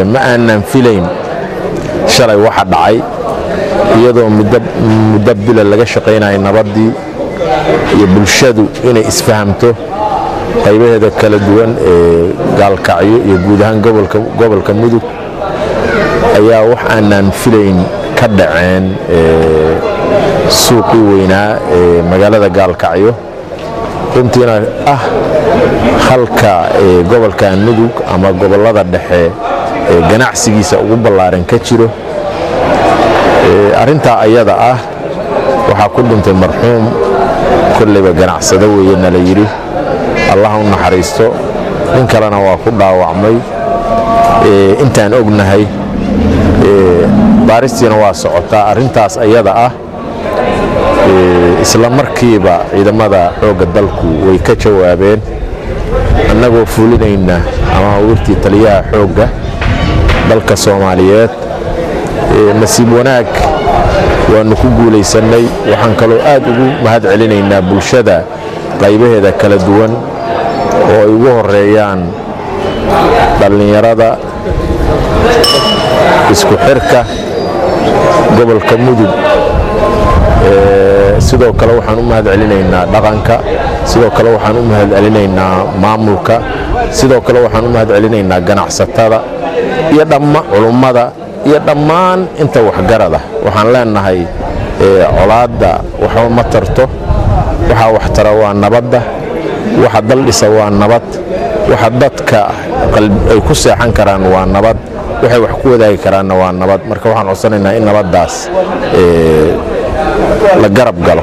ma aanan filayn shalay waxa dhacay iyadoo muddo bila laga shaqaynaya nabaddii iyo bulshadu inay isfahamto qaybaheeda kala duwan ee gaalkacyo iyo guud ahaan gobolka mudug ayaa wax aanan filayn ka dhaceen suuqii weynaa ee magaalada gaalkacyo runtiina ah halka gobolka mudug ama gobollada dhexe ee ganacsigiisa ugu ballaaran ka jiro arrintaa ayada ah waxaa ku dhintay marxuum kollayba ganacsado weeye nala yidhi allah u naxariisto nin kalena waa ku dhaawacmay intaan ognahay baaristiina waa socotaa arrintaas ayada ah isla markiiba ciidamada xoogga dalku way ka jawaabeen annagoo fulinayna ama hawirtii taliyaha xoogga dalka soomaaliyeed nasiib wanaag waannu ku guulaysannay waxaan kaloo aad ugu mahad celinaynaa bulshada qaybaheeda kala duwan oo ay ugu horeeyaan dhallinyarada isku xirka gobolka mudug sidoo kale waxaan u mahad celinaynaa dhaqanka sidoo kale waxaan u mahad celinaynaa maamulka sidoo kale waxaan u mahad celinaynaa ganacsatada iyo dhamma culummada iyo dhammaan inta waxgarada waxaan leenahay colaadda waxba ma tarto waxaa wax tara waa nabadda waxa daldhisa waa nabad waxa dadka ay ku seexan karaan waa nabad waxay wax ku wadaagi karaanna waa nabad marka waxaan codsanaynaa in nabaddaas la garab galo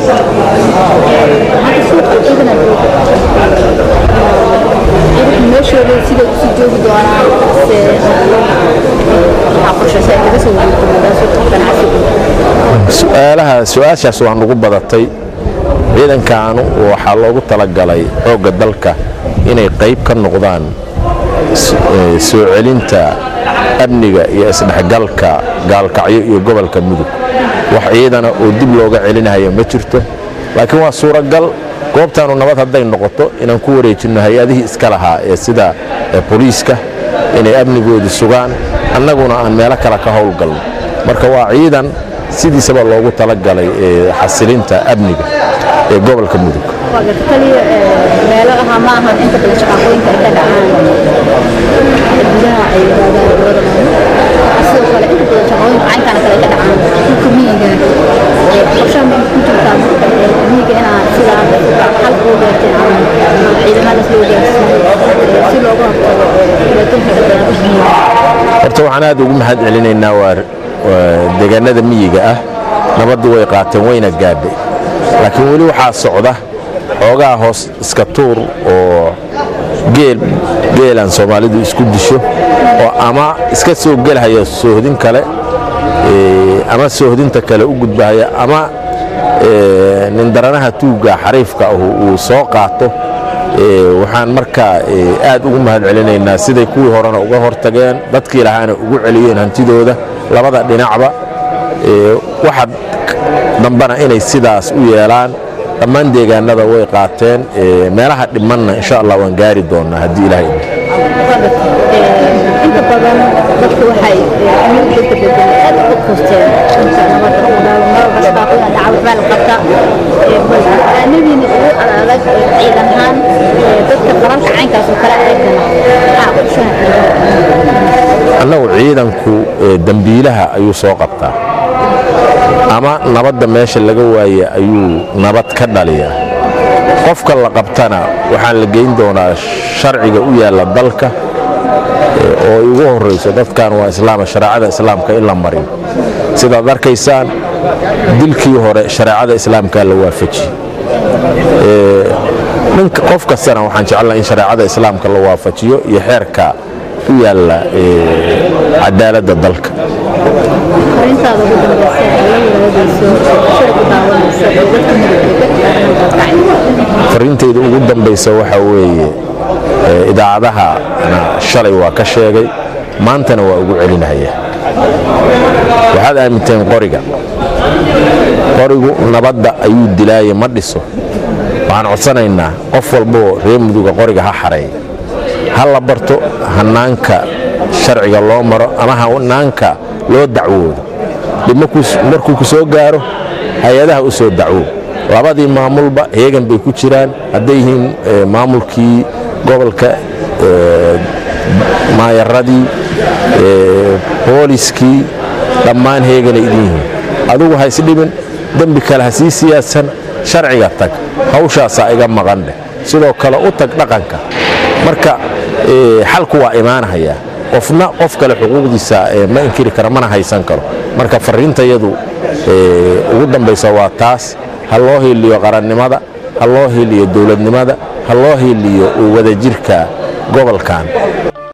su'aalaha su-aashaas waa nugu badatay ciidankaanu waxaa loogu talagalay xoogga dalka inay qayb ka noqdaan soo celinta amniga iyo isdhexgalka gaalkacyo iyo gobolka mudug wax ciidana oo dib looga celinayo ma jirto laakiin waa suuragal goobtaanu nabad hadday noqoto inaan ku wareejinno hay-adihii iska lahaa ee sida boliiska inay amnigoodu sugaan annaguna aan meelo kale ka howlgalno marka waa ciidan sidiisaba loogu talagalay xasilinta amniga ee gobolka mudug meelaha ma ahan inta badan shaqaaqooyinka ay ka dhacaan gudaha ay yidhahdaan labada maamul sidoo kale inta badan shaqaaqooyinka caynkana kale ay ka dhacaan dhulka miyiga qorshaha ma ku jirtaa marka miyiga inaa sidaa xal ugu gaarteen ama ciidamadaas loo gaarsiiyo si looga hortago dhibaatooyinka ka dhacaan dhulka miyiga horta waxaan aad ugu mahad celinaynaa waa deegaanada miyiga ah nabaddu way qaateen wayna gaadhay laakiin weli waxaa socda xoogaa hoos iska tuur oo geel geelaan soomaalidu isku disho oo ama iska soo gelhaya soohdin kale ama soohdinta kale u gudbahaya ama nindaranaha tuugga xariifka ahu uu soo qaato waxaan markaa aad ugu mahad celinaynaa siday kuwii horena uga hortageen dadkii lahaana ugu celiyeen hantidooda labada dhinacba waxa dambana inay sidaas u yeelaan dhammaan deegaanada way qaateen meelaha dhimanna insha allah waan gaari doonaa haddii ilahay inta badan dadku waxay midda bedel aad u koosteen inta nabadda marba shaqaaqooyin dhaca waxbaa la qabta nabiina ugu adag ciidan ahaan dadka qaranka caynkaas oo kale eegana maxaa qorshaha annagu ciidanku dembiilaha ayuu soo qabtaa ama nabadda meesha laga waaye ayuu nabad ka dhaliyaa qofka la qabtana waxaan la geyn doonaa sharciga u yaalla dalka oo ay ugu horrayso dadkan waa islaama shareecada islaamka in la mariyo sidaad arkaysaan dilkii hore shareecada islaamka la waafajiye ninka qof kastana waxaan jeclaa in shareecada islaamka la waafajiyo iyo xeerka u yaalla cadaaladda dalka arintaada ugu dambeysa ee la wadaagayso shir ku daawanaysa ee dadka midowga fariintayda ugu dambaysa waxaa weeye idaacadahana shalay waa ka sheegay maantana waa ugu celinaya waxaad aaminteen qoriga qorigu nabadda ayuu dilaaye ma dhiso waxaan codsanaynaa qof walboo reer muduga qoriga ha xareeya ha la barto hannaanka sharciga loo maro ama hanaanka loo dacwoodo dhib markuu ku soo gaaro hay-adaha u soo dacwo labadii maamulba heegan bay ku jiraan hadday yihiin maamulkii gobolka maayaradii booliskii dhammaan heeganay idin yihiin adugu ha isdhibin dembi kale ha sii siyaadsan sharciga tag hawshaasaa iga maqan dheh sidoo kale u tag dhaqanka marka xalku waa imaanahayaa qofna qof kale xuquuqdiisa ma inkiri kara mana haysan karo marka fariintayadu ugu dambaysa waa taas ha loo hiiliyo qarannimada ha loo hiiliyo dowladnimada ha loo hiiliyo wadajirka gobolkan